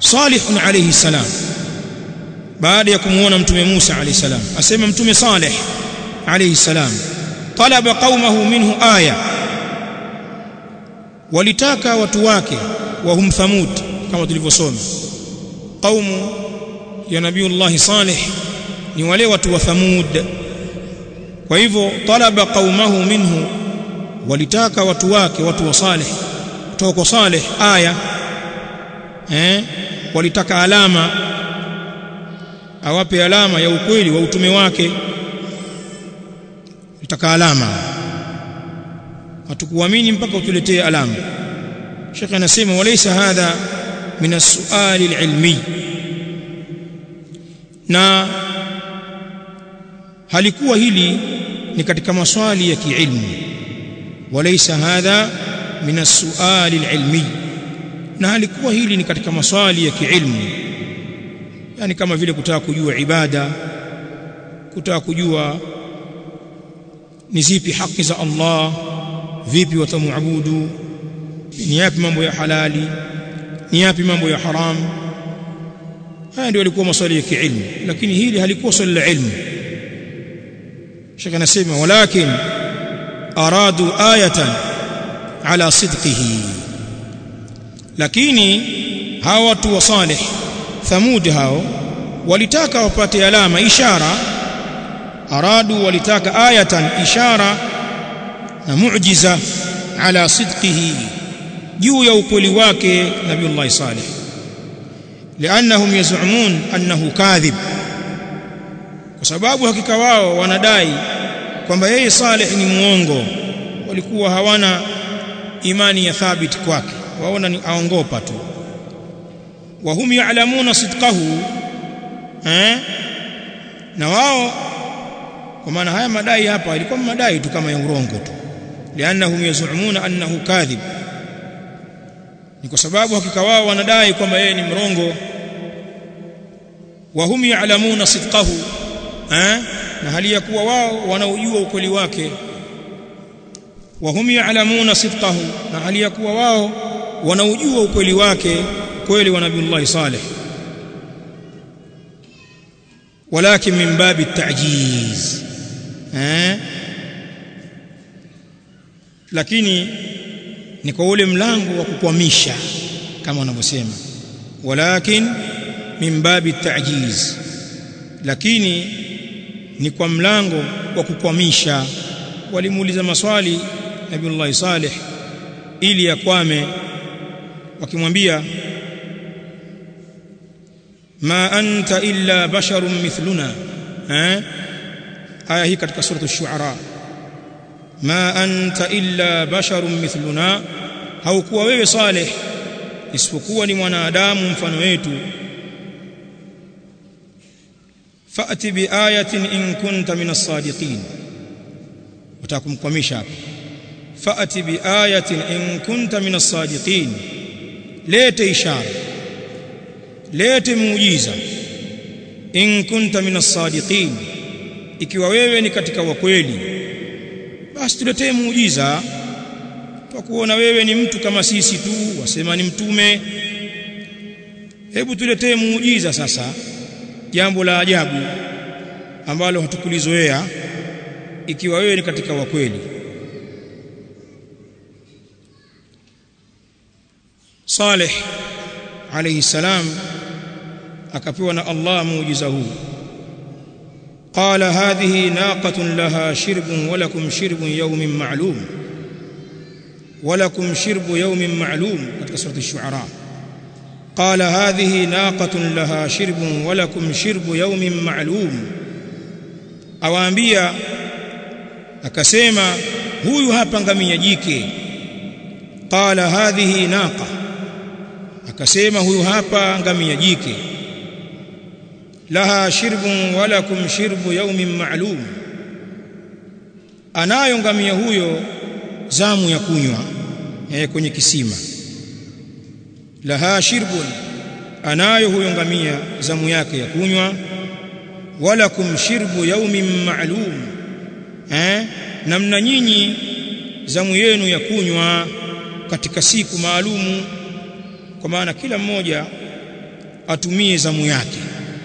Salih alayhi salam baada ya kumuona mtume Musa alayhi salam asema mtume Saleh alayhi salam talaba qaumahu minhu aya walitaka watu wake wa hum thamud kama tulivyosoma qaumu ya nabiiullah Saleh ni wale watu wa thamud kwa hivyo talaba qaumahu minhu walitaka watu wake watu wa Saleh kutoka kwa Saleh aya eh walitaka alama awape alama ya ukweli wa utume wake litaka alama hatukuamini mpaka utuletee alama Sheikh anasema walaysa hadha min as-su'al al-ilmi na halikuwa hili ni katika maswali ya kiilmu walaysa hadha min as-su'al al-ilmi na halikuwa hili ni katika maswali ya kiilmu yani kama vile kutaka kujua ibada kutaka kujua ni zipi haki za Allah vipi watamuabudu ni yapi mambo ya halali ni yapi mambo ya haram haya ndio yalikuwa maswali ya kiilmu lakini hili halikuwa swali la ilmu shaka nasema walakin aradu ayatan ala sidqihi lakini hawa watu wa salih thamud hao walitaka wapate alama ishara aradu walitaka ayatan ishara na muujiza ala sidqihi juu ya ukweli wake nabiiullah salih liannahum yaz'umun annahu kadhib kwa sababu hakika wao wanadai kwamba yeye salih ni muongo walikuwa hawana imani ya thabit kwake waona ni aongopa tu wa hum ya'lamuna sidqahu eh na wao kwa maana haya madai hapa ilikuwa madai tu kama ya urongo tu liannahum yaz'umuna annahu kadhib ni kwa sababu hakika wao wanadai kwamba yeye ni mrongo wa hum ya'lamuna sidqahu eh na hali ya kuwa wao wanaujua ukweli wake wa hum ya'lamuna sidqahu na hali ya kuwa wao wanaujua ukweli wake kweli wa nabiiullah saleh walakin min babi at-ta'jiz eh lakini ni kwa ule mlango wa kukwamisha kama wanavyosema walakin min babi at-ta'jiz lakini ni kwa mlango wa kukwamisha walimuuliza maswali nabiiullah saleh ili yakwame wakimwambia ma anta illa basharun mithluna eh aya hii katika sura ash-shu'ara ma anta illa basharun mithluna haukuwa wewe saleh isipokuwa ni mwanadamu mfano wetu fa'ti bi ayatin in kunta min as-sadiqin watakumkwamisha hapa fa'ti bi ayatin in kunta min as-sadiqin lete ishara lete muujiza in kunta min as-sadiqin ikiwa wewe ni katika wakweli basi tuletee muujiza kwa kuona wewe ni mtu kama sisi tu wasema ni mtume hebu tuletee muujiza sasa jambo la ajabu ambalo hatukulizoea ikiwa wewe ni katika wakweli Saleh alayhi salam akapewa na Allah muujiza huu qala hadhihi naqatun laha shirbun wa lakum shirbun yawmin ma'lum wa lakum shirbu yawmin ma'lum katika surati ash-shu'ara qala hadhihi naqatun laha shirbun wa lakum shirbu yawmin ma'lum awaambia akasema huyu hapa ngamia jike qala hadhihi naqa akasema huyu hapa ngamia jike laha shirbun walakum shirbu yawmin ma'lum anayo ngamia huyo zamu ya kunywa eh, kwenye kisima laha shirbun anayo huyo ngamia zamu yake ya kunywa walakum shirbu yawmin ma'lum eh namna nyinyi zamu yenu ya kunywa katika siku maalumu kwa maana kila mmoja atumie zamu yake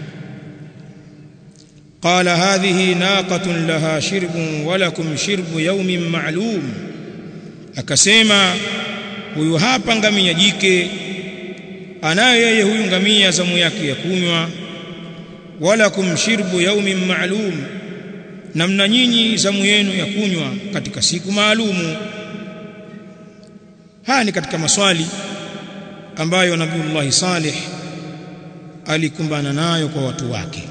qala hadhihi naqatun laha shirbun wa lakum shirbu yawmin ma'lum akasema huyu hapa ngamia jike anayo yeye huyu ngamia zamu yake ya kunywa walakum shirbu yaumin ma'lum namna nyinyi zamu yenu ya kunywa katika siku maalumu haya ni katika maswali ambayo Nabiullah Salih alikumbana nayo kwa watu wake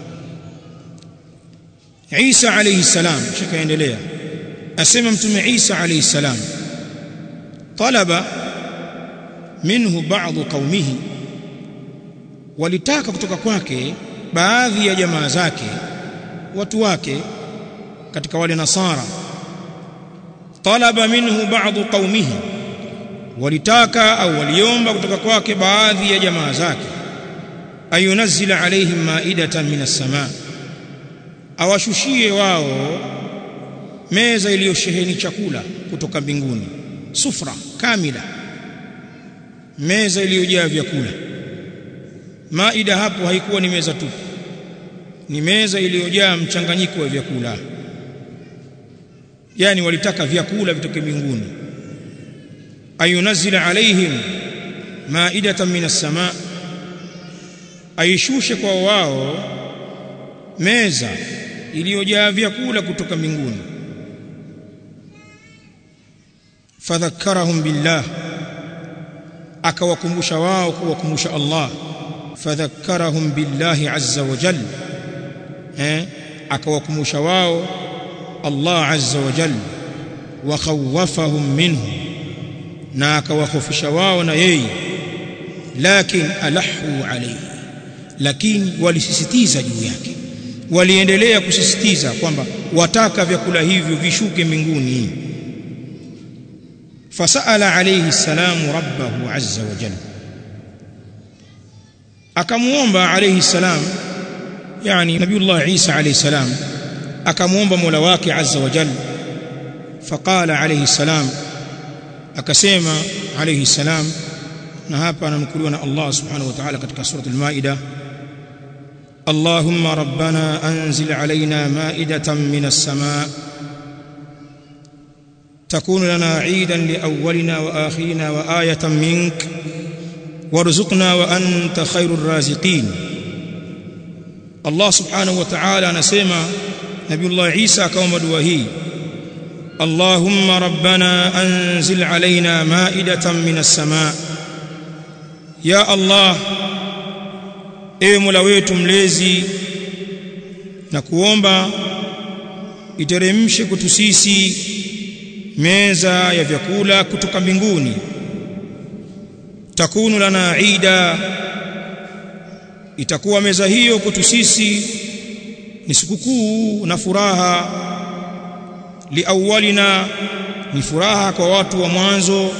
Isa alayhi salam shikaendelea asema mtume Isa alayhi salam talaba minhu ba'd qaumihi walitaka kutoka kwake baadhi ya jamaa zake watu wake katika wale nasara talaba minhu ba'd qaumihi walitaka au waliomba kutoka kwake baadhi ya jamaa zake ayunazila alaihim maidatan minas samaa awashushie wao meza iliyosheheni chakula kutoka mbinguni sufra kamila meza iliyojaa vyakula maida hapo haikuwa ni meza tu ni meza iliyojaa mchanganyiko wa vyakula yani walitaka vyakula vitoke mbinguni ayunazila alaihim maidatan minas samaa aishushe kwa wao meza iliyojaa vyakula kutoka mbinguni fadhakkarahum billah akawakumbusha wao kuwakumbusha Allah fadhakkarahum billahi azza wa jalla eh akawakumbusha wao Allah azza wa jalla wa khawafahum minhu na akawahofisha wao na yeye lakin alahu alayhi lakini walisisitiza juu yake waliendelea kusisitiza kwamba wataka vyakula hivyo vishuke mbinguni fasaala alayhi salamu rabbahu azza wa jalla akamuomba alayhi salam yani nabiullah Isa alayhi salam akamuomba Mola wake azza wa jalla faqala alayhi salam akasema alayhi salam na hapa ananukuliwa na Allah subhanahu wa ta'ala katika sura al-Maida اللهم ربنا أنزل علينا مائدة من السماء تكون لنا عيدا لأولنا وآخرنا وآية منك وارزقنا وأنت خير الرازقين الله سبحانه وتعالى نسمع نبي الله عيسى كوم دوهي اللهم ربنا أنزل علينا مائدة من السماء يا الله ewe Mola wetu mlezi na kuomba iteremshe kwetu sisi meza ya vyakula kutoka mbinguni takunu lana ida itakuwa meza hiyo kwetu sisi ni sikukuu na furaha liawalina ni furaha kwa watu wa mwanzo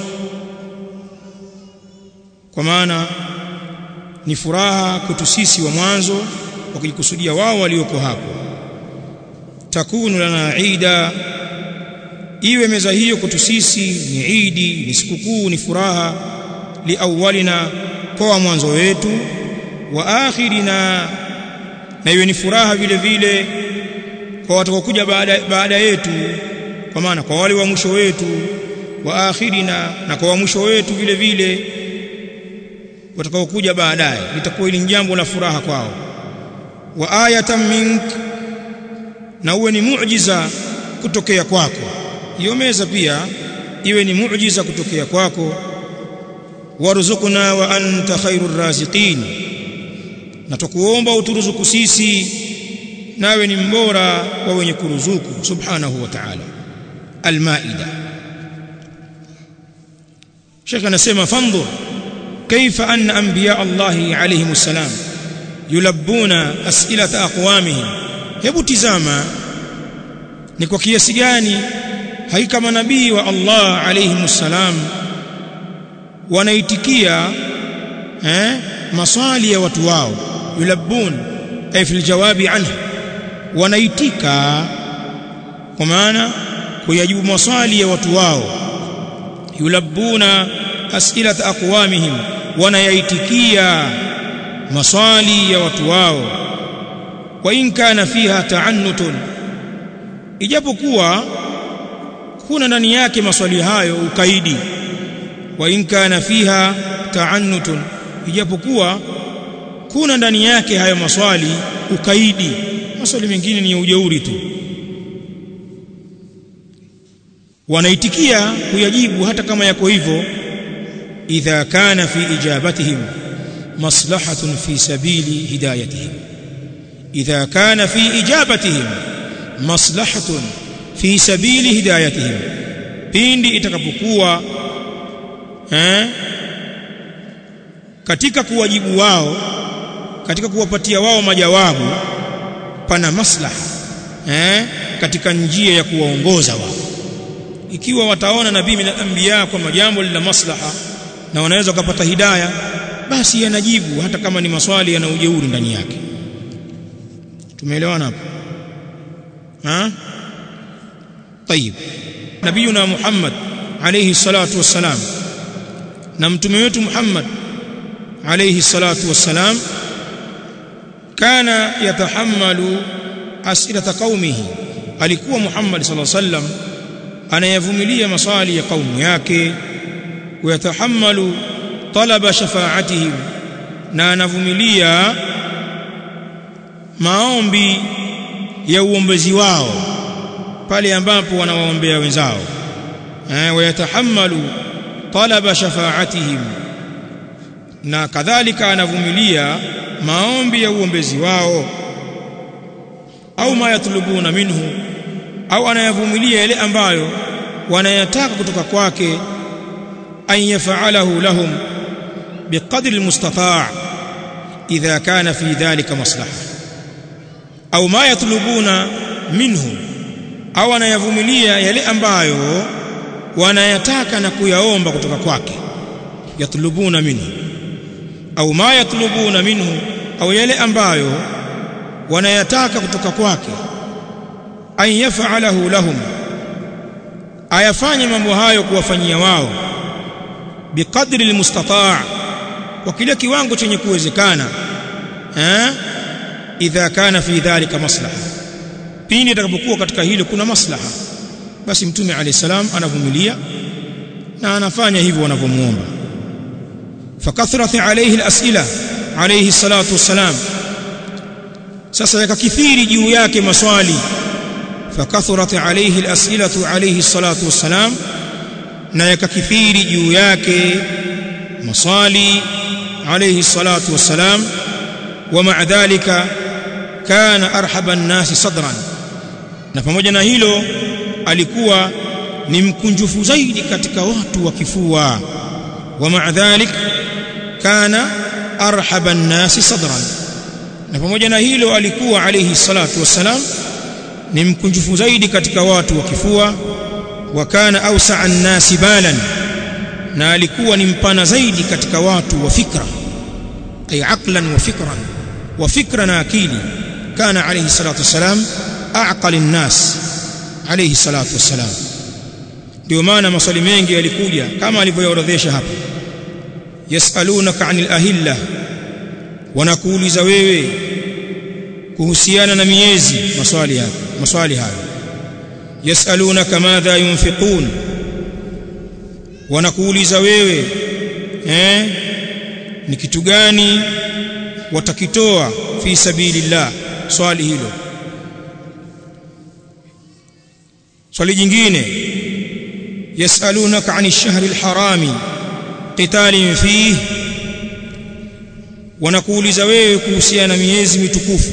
kwa maana ni furaha kwetu sisi wa mwanzo wakijikusudia wao walioko hapo takunu lana ida iwe meza hiyo kwetu sisi ni idi ni sikukuu ni furaha liawalina kwa mwanzo wetu wa akhirina na iwe ni furaha vile vile kwa watakaokuja baada baada yetu kwa maana kwa wale wa mwisho wetu wa akhirina na kwa wa mwisho wetu vile vile watakaokuja baadaye litakuwa hili jambo la furaha kwao wa ayatan mink na uwe ni muujiza kutokea kwako hiyo meza pia iwe ni muujiza kutokea kwako warzuqna wa anta khairur raziqin na tukuomba uturuzuku sisi nawe ni mbora wa wenye kuruzuku subhanahu wa ta'ala almaida Sheikh anasema fandhur كيف أن أنبياء الله عليهم السلام يلبون أسئلة أقوامهم hebu tizama ni kwa kiasi gani hakika manabii wa Allah alayhi salam wanaitikia eh maswali ya watu wao yulabbun ay fil jawabi anhu wanaitika kwa maana kuyajibu maswali ya watu wao yulabbuna as'ilat aqwamihim wanayaitikia maswali ya watu wao wa in kana fiha ta'annutun ijapokuwa kuna ndani yake maswali hayo ukaidi wa in kana fiha ta'annutun ijapokuwa kuna ndani yake hayo maswali ukaidi maswali mengine ni ujeuri tu wanaitikia kuyajibu hata kama yako hivyo idha kana fi ijabatihim maslahatun fi sabili hidayatihim idha kana fi ijabatihim maslahatun fi sabili hidayatihim pindi itakapokuwa eh, katika kuwajibu wao katika kuwapatia wao majawabu pana maslaha eh, katika njia ya kuwaongoza wao ikiwa wataona nabii min al-anbiya kwamba jambo lina maslaha na wanaweza kupata hidaya basi yanajibu hata kama ni maswali yana ujeuri ndani yake tumeelewana hapo ha طيب nabiyuna Muhammad alayhi salatu wassalam na mtume wetu Muhammad alayhi salatu wassalam kana yatahammalu as'ilata qaumihi alikuwa Muhammad sallallahu alayhi wasallam anayavumilia maswali ya kaumu yake wayatahammalu talaba shafaatihim na anavumilia maombi ya uombezi wao pale ambapo wanawaombea wenzao eh wayatahammalu talaba shafaatihim na kadhalika anavumilia maombi ya uombezi wao au ma yatlubuna minhu au anayavumilia yale ambayo wanayataka kutoka kwake an yaf'alahu lahum biqadri almustata' idha kana fi dhalika maslaha au ma yatlubuna minhu au anayavumilia yale ambayo wanayataka na kuyaomba kutoka kwake yatlubuna minhu au ma yatlubuna minhu au yale ambayo wanayataka kutoka kwake an yaf'alahu lahum ayafanye mambo hayo kuwafanyia wao biqadri almustata' kwa kile kiwango chenye kuwezekana eh idha kana fi dhalika maslaha pindi atakapokuwa katika hilo kuna maslaha basi mtume alayhi salam anavumilia na anafanya hivyo wanavyomuomba fakathrat alayhi alasila alayhi salatu wassalam sasa yakakithiri juu yake maswali fakathurat alayhi alasilatu alayhi salatu wassalam na yakakithiri juu yake maswali alayhi salatu wassalam ومع ذلك كان ارحب الناس صدرا na pamoja na hilo alikuwa ni mkunjufu zaidi katika watu wa kifua ومع ذلك كان ارحب الناس صدرا na pamoja na hilo alikuwa alayhi salatu wassalam ni mkunjufu zaidi katika watu wa kifua wa kana awsa'a an-nasi balan na alikuwa ni mpana zaidi katika watu wa fikra ay aqlan wa fikran wa fikra na akili kana alayhi salatu wassalam aqal an-nas alayhi salatu wassalam ndio maana maswali mengi yalikuja kama alivyoorodhesha hapa yasalunaka 'anil ahilla wanakuuliza wewe kuhusiana na miezi maswali hayo maswali hayo yasalunaka madha yunfiqun wanakuuliza wewe eh ni kitu gani watakitoa fi sabilillah swali hilo swali jingine yasalunaka 'ani ash-shahri al-harami qitalin fihi wanakuuliza wewe kuhusiana na miezi mitukufu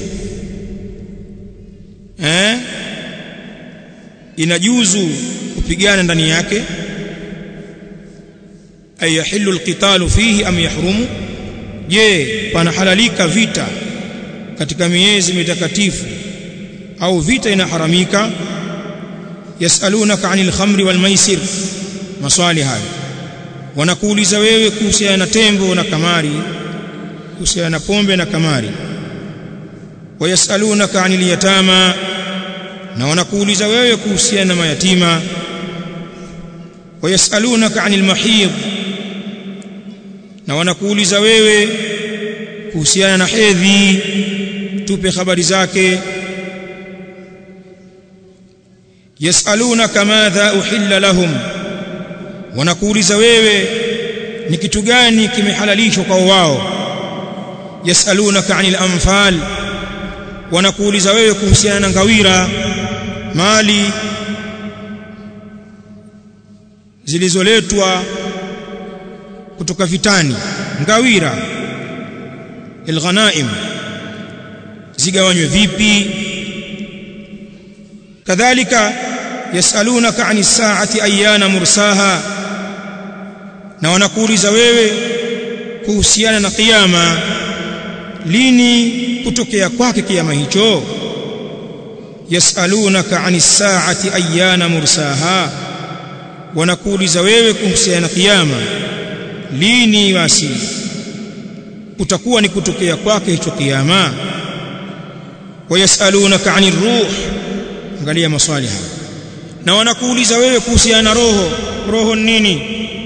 eh inajuzu kupigana ndani yake ay yahillu alqitalu fihi am yahrumu je panahalalika vita katika miezi mitakatifu au vita inaharamika yasalunaka anil khamri wal maisir maswali hayo wanakuuliza wewe kuhusiana na tembo na kamari kuhusiana na pombe na kamari wayasalunaka anil yatama na wanakuuliza wewe kuhusiana na mayatima wayasalunaka anil mahid na wanakuuliza wewe kuhusiana na hedhi tupe habari zake yasalunaka madha uhilla lahum wanakuuliza wewe ni kitu gani kimehalalishwa kwa wao yasalunaka anil anfal wanakuuliza wewe kuhusiana na ngawira mali zilizoletwa kutoka vitani ngawira alghanaim zigawanywe vipi kadhalika yasalunaka ani saati ayana mursaha na wanakuuliza wewe kuhusiana na kiyama lini kutokea kwake kiyama hicho yasalunaka ani saati ayana mursaha wanakuuliza wewe kuhusiana na kiyama lini basi utakuwa ni kutokea kwake hicho kiyama wayasalunaka ani ruh angalia maswali haya na wanakuuliza wewe kuhusiana na roho roho nini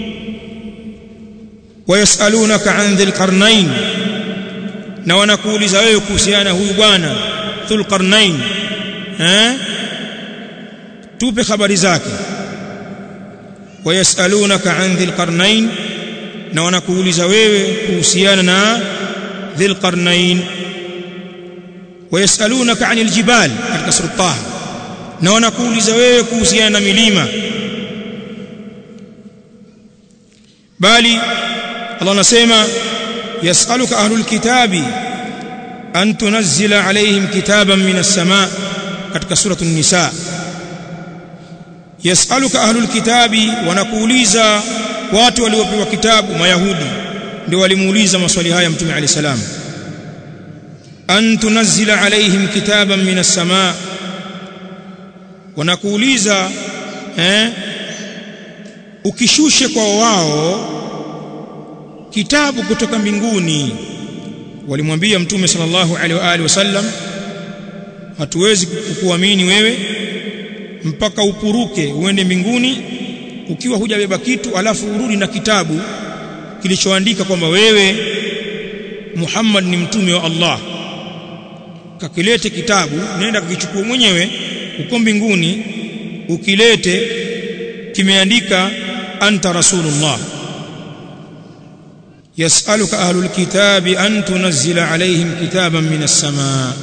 wayasalunaka an dhil qarnain na wanakuuliza wewe kuhusiana huyu bwana dhul qarnain eh tupe habari zake wayasalunaka an dhil qarnain na wanakuuliza wewe kuhusiana na dhil qarnain wayasalunaka anil jibal katika sura Taha na wanakuuliza wewe kuhusiana na milima bali Allah anasema yasaluka ahlul kitabi an tunazzila alaihim kitaban minas samaa katika suratul nisa yasaluka ahlul kitabi wanakuuliza watu waliopewa kitabu mayahudi ndio walimuuliza maswali haya mtume alayhi salam an tunazzila alaihim kitaban minas samaa wanakuuliza eh ukishushe kwa wao kitabu kutoka mbinguni walimwambia mtume sallallahu alaihi wa alihi wasallam hatuwezi kukuamini wewe mpaka upuruke uende mbinguni ukiwa hujabeba kitu alafu urudi na kitabu kilichoandika kwamba wewe Muhammad ni mtume wa Allah kakilete kitabu nenda kukichukua mwenyewe uko mbinguni ukilete kimeandika anta rasulullah yasaluka ahlul kitabi an tunzila alaihim kitaban minas samaa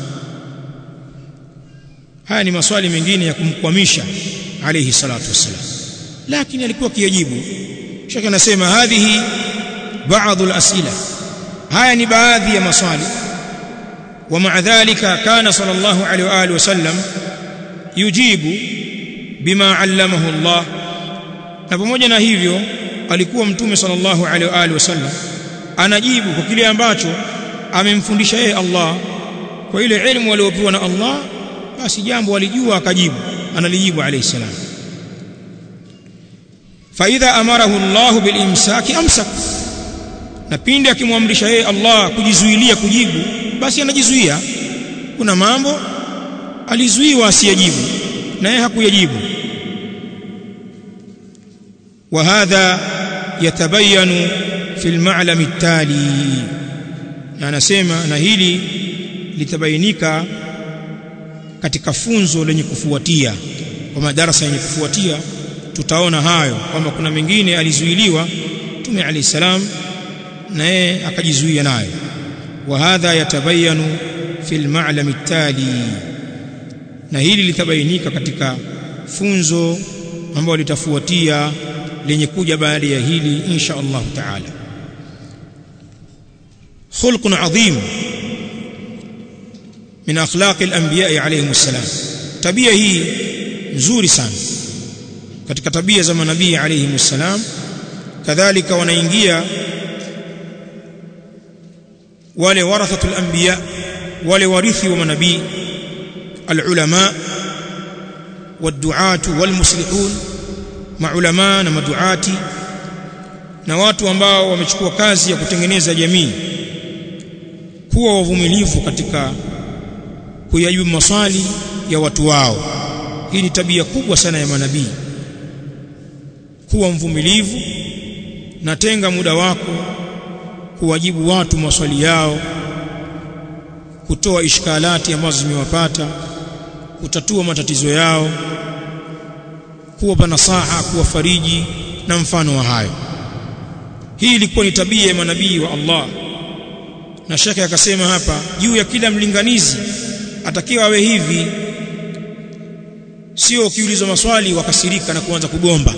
haya ni maswali mengine ya kumkwamisha alayhi salatu wassalam lakini alikuwa kiyajibu shaka anasema hadhihi baadhi alasila haya ni baadhi ya maswali ومع ذلك كان صلى الله عليه واله وسلم يجيب بما علمه الله na pamoja na hivyo alikuwa mtume sallallahu alaihi wa alihi wasallam anajibu kwa kile ambacho amemfundisha yeye Allah kwa ile elimu aliyopewa na Allah basi jambo alijua akajibu analijibu alayhi salam fa idha amarahu Allah bil imsaki amsak na pindi akimwamrisha yeye Allah kujizuilia kujibu basi anajizuia kuna mambo alizuiwa asiyajibu na yeye hakuyajibu وهذا يتبين في المعلم التالي anasema na hili litabainika katika funzo lenye kufuatia kwa madarasa yenye kufuatia tutaona hayo kwamba kuna mengine alizuiliwa Mtume Ali salam na yeye akajizuia nayo wa hadha yatabayanu fil ma'lam tali na hili litabainika katika funzo ambalo litafuatia lenye kuja baada ya hili insha Allah taala خلق عظيم من اخلاق الانبياء عليهم السلام tabia hii nzuri sana katika tabia za manabii alayhi السلام kadhalika wanaingia wale warathatul anbiya wale warithi wa manabii alulama والدعاة والمصلحون maulama na maduati na watu ambao wamechukua kazi ya kutengeneza jamii kuwa wavumilivu katika kuyajibu maswali ya watu wao hii ni tabia kubwa sana ya manabii kuwa mvumilivu na tenga muda wako kuwajibu watu maswali yao kutoa ishkalati ambazo zimewapata kutatua matatizo yao kuwapa nasaha kuwafariji na mfano wa hayo hii ilikuwa ni tabia ya manabii wa Allah na shaka akasema hapa juu ya kila mlinganizi atakiwa awe hivi sio ukiulizwa maswali wakasirika na kuanza kugomba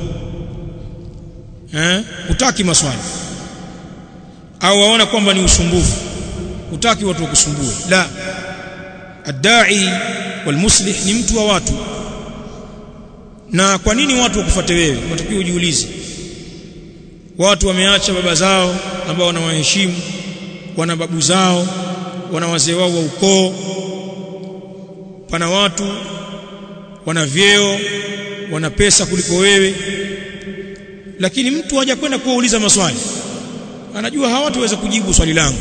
eh utaki maswali au waona kwamba ni usumbufu utaki watu wakusumbue la adai walmuslih ni mtu wa watu na kwa nini watu wakufuate wewe unatakiwa ujiulize watu wameacha baba zao ambao wanawaheshimu wana babu zao wana wazee wao wa ukoo pana watu wana vyeo wana pesa kuliko wewe lakini mtu haja kwenda kuwauliza maswali anajua hawataweza kujibu swali langu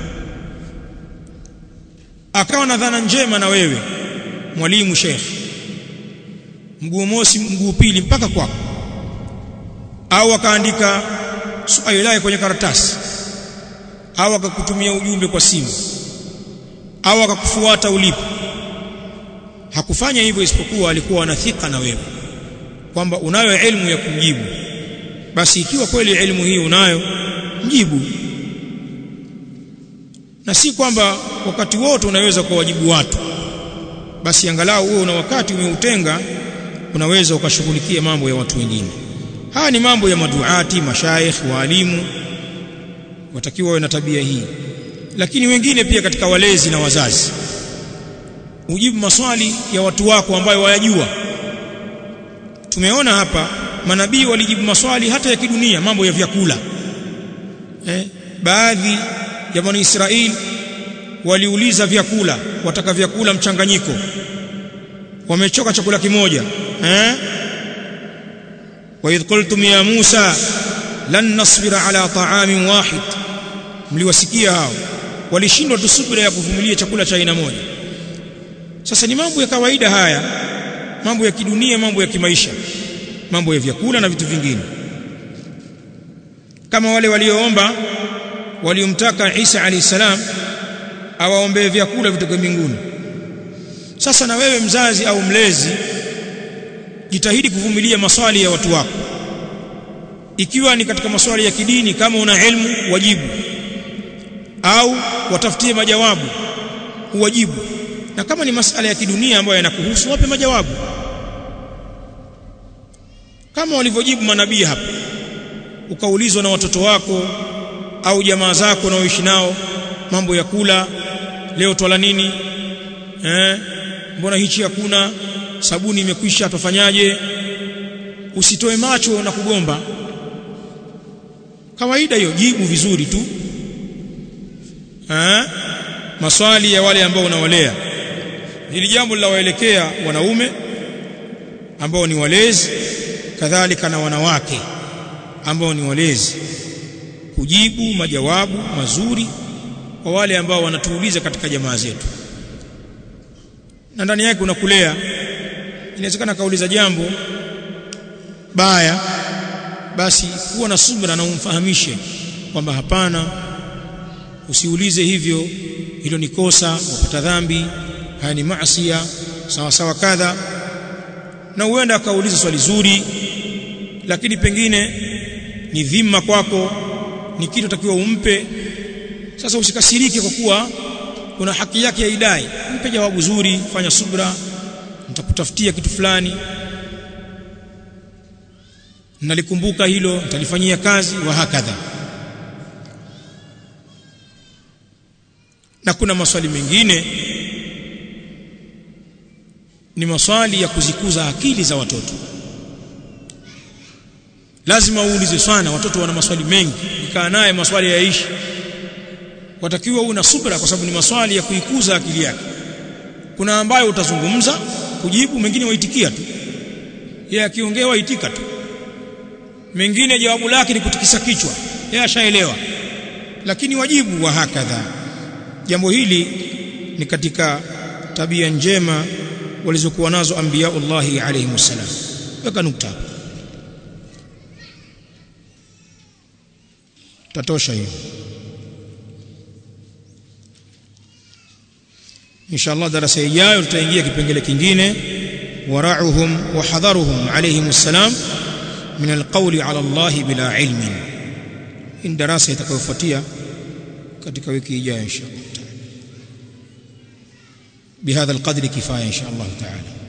akawa na dhana njema na wewe mwalimu sheikh mguu mosi mguu pili mpaka kwako au akaandika swali lake kwenye karatasi au akakutumia ujumbe kwa simu au akakufuata ulipo hakufanya hivyo isipokuwa alikuwa anathika na wewe kwamba unayo elimu ya kumjibu basi ikiwa kweli elimu hii unayo mjibu na si kwamba wakati wote unaweza kuwajibu watu basi angalau wewe una wakati umeutenga unaweza ukashughulikia mambo ya watu wengine haya ni mambo ya maduati mashaikh waalimu watakiwa wawe na tabia hii lakini wengine pia katika walezi na wazazi ujibu maswali ya watu wako ambayo wayajua tumeona hapa manabii walijibu maswali hata ya kidunia mambo ya vyakula eh, baadhi ya bani Israeli waliuliza vyakula wataka vyakula mchanganyiko wamechoka chakula kimoja eh wa idh qultum ya Musa lan nasbira ala ta'amin wahid mliwasikia hao walishindwa tusubira ya kuvumilia chakula cha aina moja sasa ni mambo ya kawaida haya mambo ya kidunia mambo ya kimaisha mambo ya vyakula na vitu vingine kama wale walioomba waliomtaka Isa alayhi salam awaombee vyakula vitoke mbinguni sasa na wewe mzazi au mlezi jitahidi kuvumilia maswali ya watu wako ikiwa ni katika maswali ya kidini kama una elimu wajibu au watafutie majawabu uwajibu na kama ni masala ya kidunia ambayo yanakuhusu wape majawabu kama walivyojibu manabii hapa ukaulizwa na watoto wako au jamaa zako unaoishi nao mambo ya kula leo twala nini eh mbona hichi hakuna sabuni imekwisha tufanyaje usitoe macho na kugomba kawaida hiyo jibu vizuri tu eh maswali ya wale ambao unawalea hili jambo linawaelekea wanaume ambao ni walezi kadhalika na wanawake ambao ni walezi kujibu majawabu mazuri kwa wale ambao wanatuuliza katika jamaa zetu na ndani yake unakulea inawezekana kauliza jambo baya basi kuwa na subira na umfahamishe kwamba hapana usiulize hivyo hilo ni kosa wapata dhambi haya ni maasiya sawa sawa kadha na huenda akauliza swali zuri lakini pengine ni dhima kwako ni kitu takiwa umpe sasa usikasirike kwa kuwa kuna haki yake ya idai mpe jawabu zuri fanya subra nitakutafutia kitu fulani nalikumbuka hilo nitalifanyia kazi wa hakadha na kuna maswali mengine ni maswali ya kuzikuza akili za watoto lazima uulize sana watoto wana maswali mengi nikaa naye maswali yaishi watakiwa una subra kwa sababu ni maswali ya kuikuza akili yake kuna ambayo utazungumza kujibu mengine waitikia tu yeye akiongea waitika tu mengine jawabu lake ni kutikisa kichwa yeye ashaelewa lakini wajibu wa hakadha jambo hili ni katika tabia njema walizokuwa nazo anbiyaullahi alayhi wasallam weka nukta tatosha hiyo inshallah darasa ijayo tutaingia kipengele kingine wara'uhum wa hadharuhum alayhim assalam min alqawli ala Allah bila ilmin in darasa itakayofuatia katika wiki ijayo inshallah بهذا القدر كفايه ان شاء الله تعالى